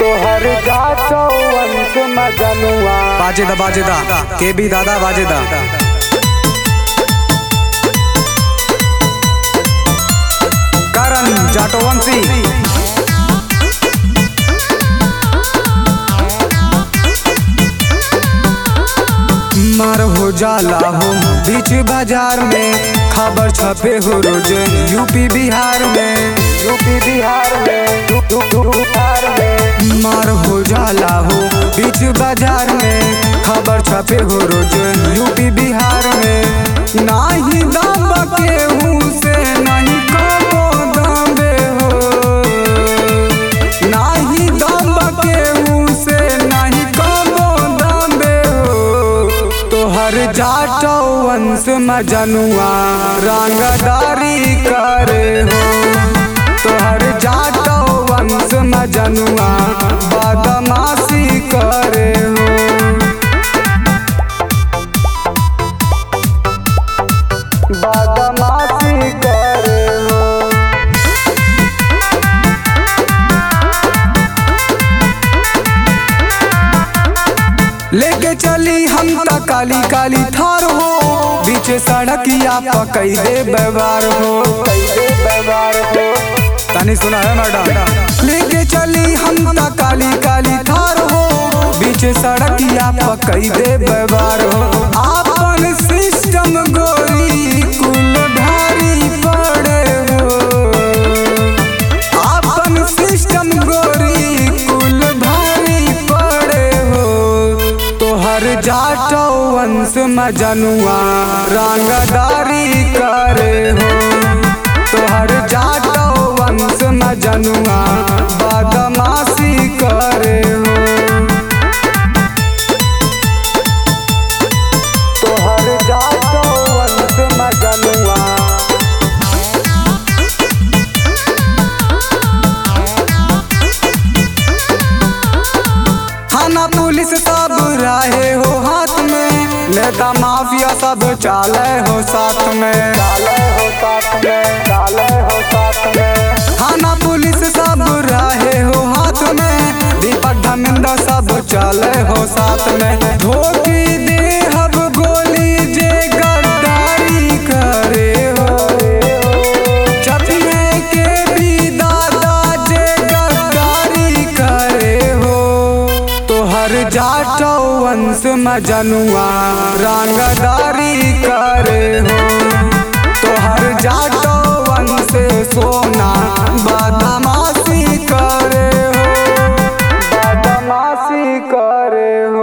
तोहर जातो वंश मजनुआ बाजेदा बाजेदा के बी दादा बाजेदा करण जाटोवंशी मार हो जाला हो बीच बाजार में खबर छपे हो रोज यूपी बिहार में यूपी बिहार में यू- यू- यू- बिहार में मार हो जाला हो बीच बाजार में खबर छपे हो रोज यूपी बिहार में नाही दम केहू से नहीं कबो दबे हो नाही दम केहू से नहीं कबो दबे हो तोहर जाटो वंश मजनुआ रंगदारी करे हो तोहर जाटो वंश मजनुआ बदमाशी करे हो बदमाशी करे हो लेके चली हम त काली काली थार हो बीच सड़किया पकई दे व्यवहार हो कैसे व्यवहार हो तनी सुना है मैडम लेके चली हम त काली काली थार हो बीच सड़किया पकई दे व्यवहार हो आपन सिस्टम गोरी कुल भारी पड़े हो आपन सिस्टम गोरी कुल भारी पड़े हो तोहर जाटो वंश मजनुआ रंगदारी करे हो तोहर जाटो वंश मजनुआ बदमाशी करे हो तोहर जातो वंश मजनुआ थाना पुलिस सब रहे हो हाथ में नेता माफिया सब चाले हो साथ में डाले हो साथ में डाले हो साथ में थाना पुलिस सब रहे हो हाथ में दीपक धर्मेंद्र सब चले हो साथ में धोती दे हब गोली जे गद्दारी करे हो चपिए के भी दादा जे गद्दारी करे हो तोहर जाटो वंश मजनुआ रंगदारी करे हो तोहर जाटो वंश सोना बदमाशी करे हो बदमाशी करे हो